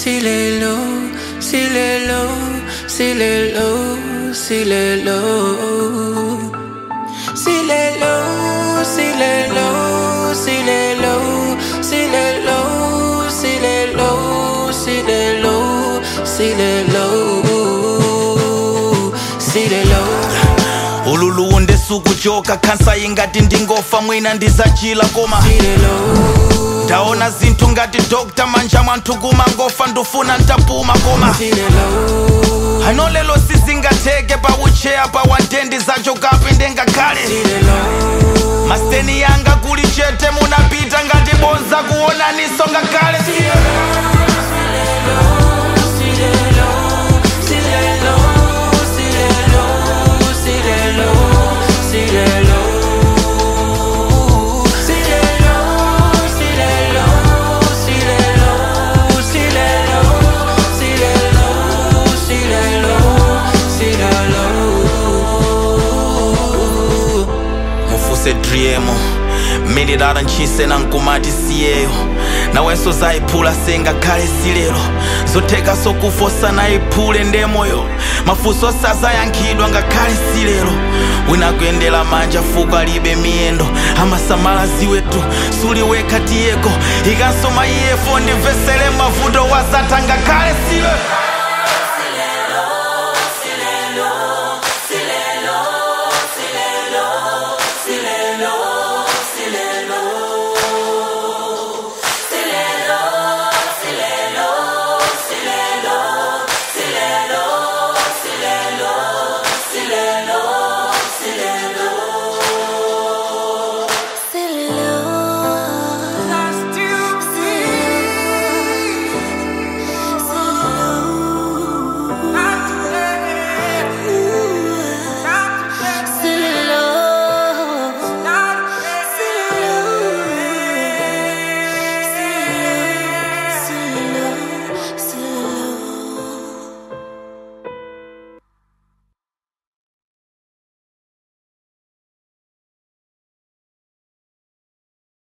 silelo, silelo, silelo, silelo. Silelo, silelo, silelo, silelo, silelo, silelo, silelo, silelo. ululuwu ndisukujoka khansa ingati ndingofa mwina ndizachila koma ndaona zinthu ngati dokta manja mwanthu kumangofa ndufuna ntapuma koma ano lelo sizingatheke pa ucheya pa wandendi zachokapi ndengakhale masiteni yanga kuli chete munapita ngati bonza kuonaniso ngakhale mufuse driemo mililala ntchise nankumati siyeyo nawenso zayiphula sengakhale silero zotheka sokufosa nayiphule ndemoyo mafunso sazayankhidwa ngakhale silero wina kuyendera manja fuko alibe miyendo amasamala ziwetu suliwekha tiyeko ikanso maiyefo ndimvesere mavuto wazatha ngakhale silero